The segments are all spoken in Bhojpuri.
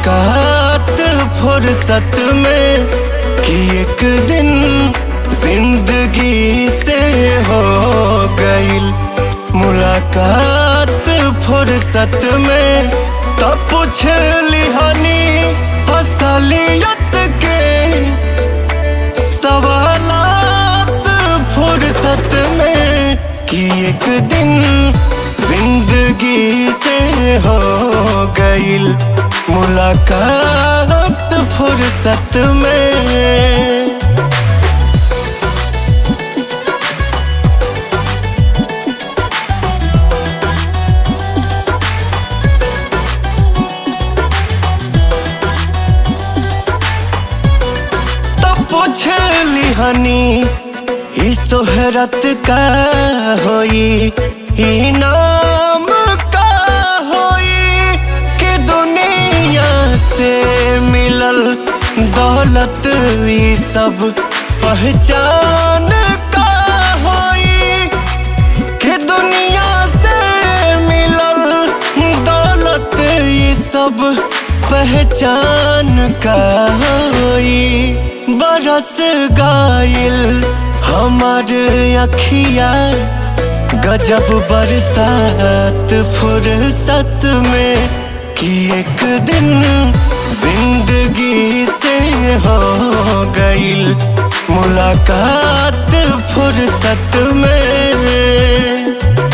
मुलाकात फुर्सत में कि एक दिन जिंदगी से हो गईल मुलाकात फुर्सत में तब पूछ लिहानी असलियत के सवालात फुर्सत में कि एक दिन जिंदगी से हो गईल मुलाकात फुर्सत में तब पूछ लिहानी ई सोहरत का होई ई नाम का होई कि दुनिया से मिलल दौलत ई सब पहचान का होई कि दुनिया से मिलल दौलत ई सब पहचान का होई बरस गाइल हमार अखिया गजब बरसात फुर्सत में कि एक दिन जिंदगी से हो गईल मुलाकात फुर्सत में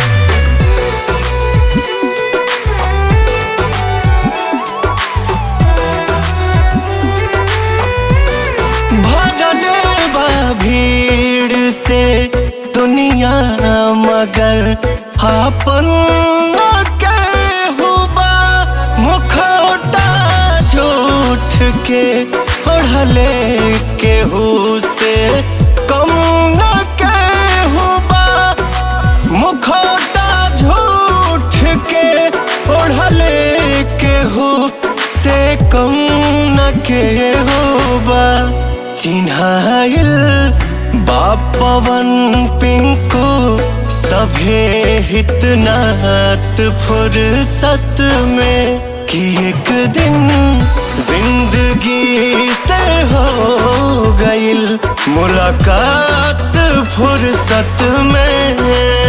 भरल बा भीड़ से दुनिया मगर आपन के हुबा मुखौटा झूठ के ओढ़ले केहू से कम न के हुबा मुखौटा झूठ के ओढ़ले केहू से कम न के होबा चिन्हाइल बापवन पिंकू सभे हितनात फुर्सत में कि एक दिन जिंदगी से हो गईल मुलाकात फुर्सत में